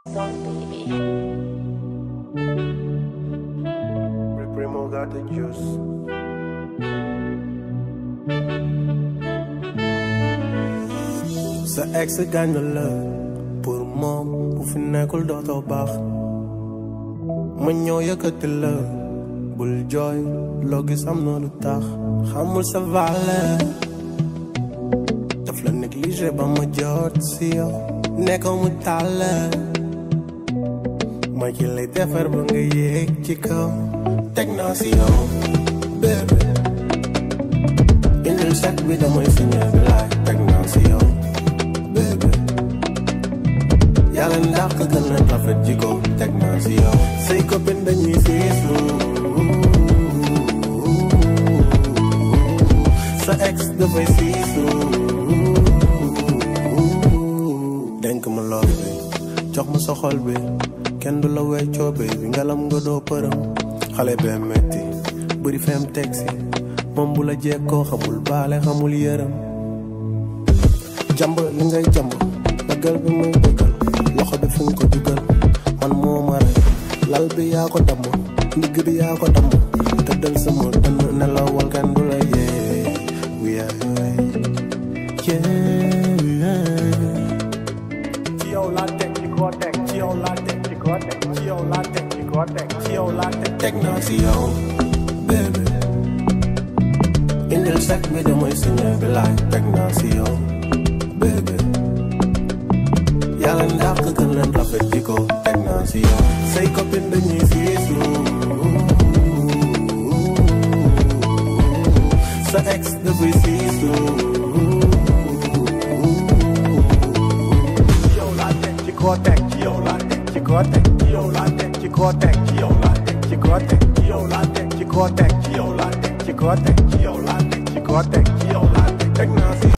baby. Primo got the juice. sa ex gaañ na la pour moom bu fi nekkul dootoo baax ma ñëw yëkkati la bul jooy loo gis am na lu tax xamul sa valeur daf la négligé ba ma jot si yow nekkoo mu tàll ma ci lay defar ba nga yéeg ci kaw teg naa si yow bébé indil sac bi damay signé bi laay teg naa si yow bébé yàlla ndax ka gën leen rafet jiko teg naa si yow say copine dañuy siisu sa ex dafay siisu denk ma lool bi jox ma sa xol bi kenn du la weccoo bi bi ngalam nga doo përëm xale bee metti bëri fem tegsi moom bu la jekkoo xamul baale xamul yërëm jàmb li ngay jàmb bëggal bi muy bëggal loxo bi fi nga ko dugal man moo ma rey lal bi yaa ko damm ndigg bi yaa ko damm tëddal sama dënn nelawal kenn du la yee wiyaay ci yow laa teg ci koo teg ci yow laa teg ci koo teg ci yow laa teg ci koo teg ci yow laa teg teg naa si yow bébé indil sac bi damay signé bi laay teg naa si yow bébé yàlla ndax ka gën leen rafet jiko teg naa si yow say copine dañuy siisu sa ex dafay siisu ci yow laa teg ci koo teg ci yow laa teg ci koo teg ci yow laa teg ci koo teg ci yow laa teg ci koo teg ci yow laa teg ci koo teg ci yow laa teg ci koo teg ci yow laa teg ci koo teg ci yow laa teg teg naa si